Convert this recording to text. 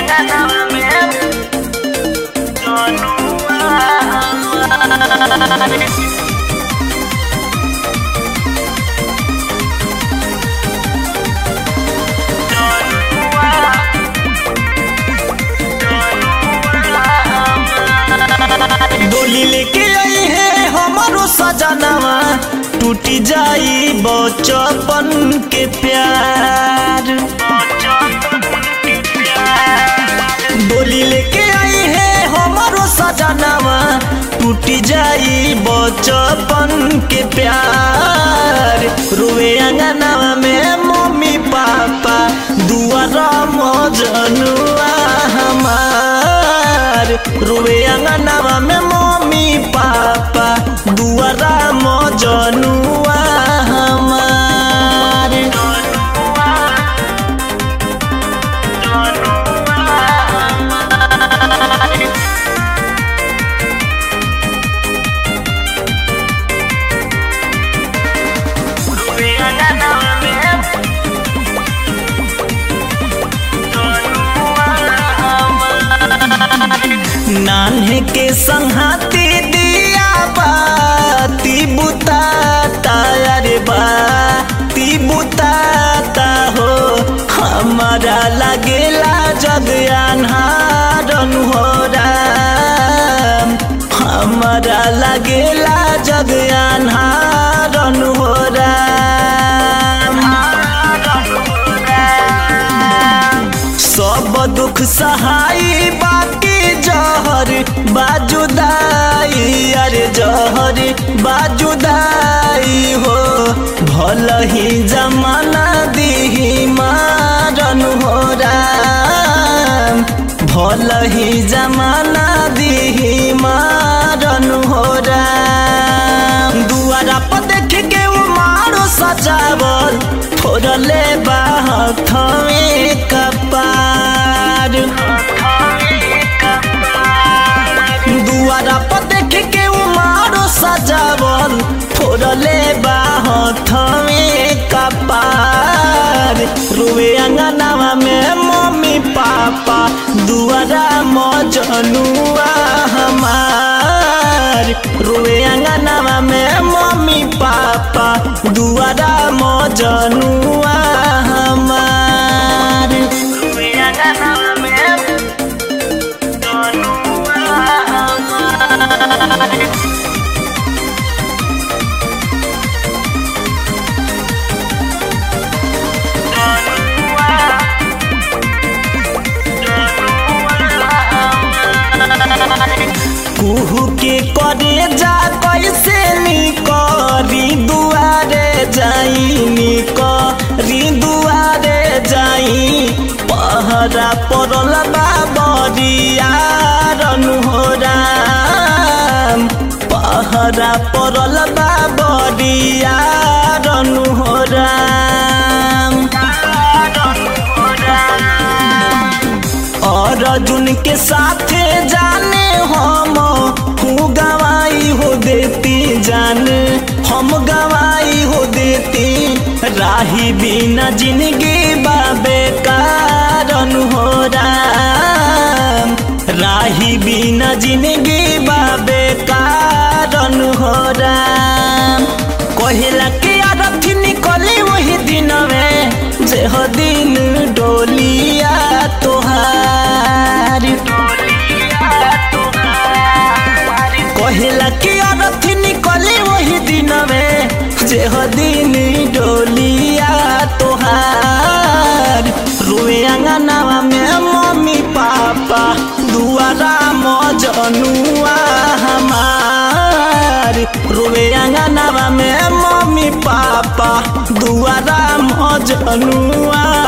अंगनवा में जनुआ हमार डोली लेके आई है हमारो सजनवा टूटी जाई बचपन के प्यार डोली लेके आई है हमारो सजनवा टूटी जाई बचपन के प्यार रुए अंगनवा में मम्मी पापा दुआरा मजनुआ हमार रुए अंगनवा में मम्मी पापा दुआरा मजनुआ हमार नान्हे के संहाती दिया बाती बुताता अरे बाती बुताता हो हमारा लगेला जग अन्हारन हो राम हमारा लगेला जग अन्हारन हो राम सब दुख सहाई बाकी जहर बाजुदाई अरे जहर बाजुदाई हो भल ही जमाना दी मारन हो राम भल ही जमाना दी मारन हो राम दुआरा पर देख के वो मारो सजावल फोड़ले बाहत में कपार दुआरा पर देख के वो मारो सजावल फोड़ले बाहत में कपार रुए अंगनावा में मम्मी पापा दुआरा मजनुआ हमार रुए अंगनावा में मम्मी पापा दुआरा मजनुआ हमार रुए अंगनवा में जनुआ हमार कुहू के करे जा कैसे निकरी दुआरे जाई निकरी दुआरे जाई पहरा पड़ल बाबरिया रनु हो राम पहरा पड़ल बाबरिया रनु हो राम और अर्जुन के साथे जाने हम हूँ गवाई हो देती जान हम गवाई हो देती राही बिना जिंदगी बाबे कारण हो राम राही बिना जिंदगी बाबे कारण हो राम कहेला के आरती निकली वही दिन में जे हो दिन डोलिया तोहार कहेला के आरती निकली वही दिन में जे हो दिन डोलिया तोहार रुए अंगनावा में मम्मी पापा दुआरा मजनुआ हमार रुए अंगनावा में मम्मी पापा दुआरा मजनुआ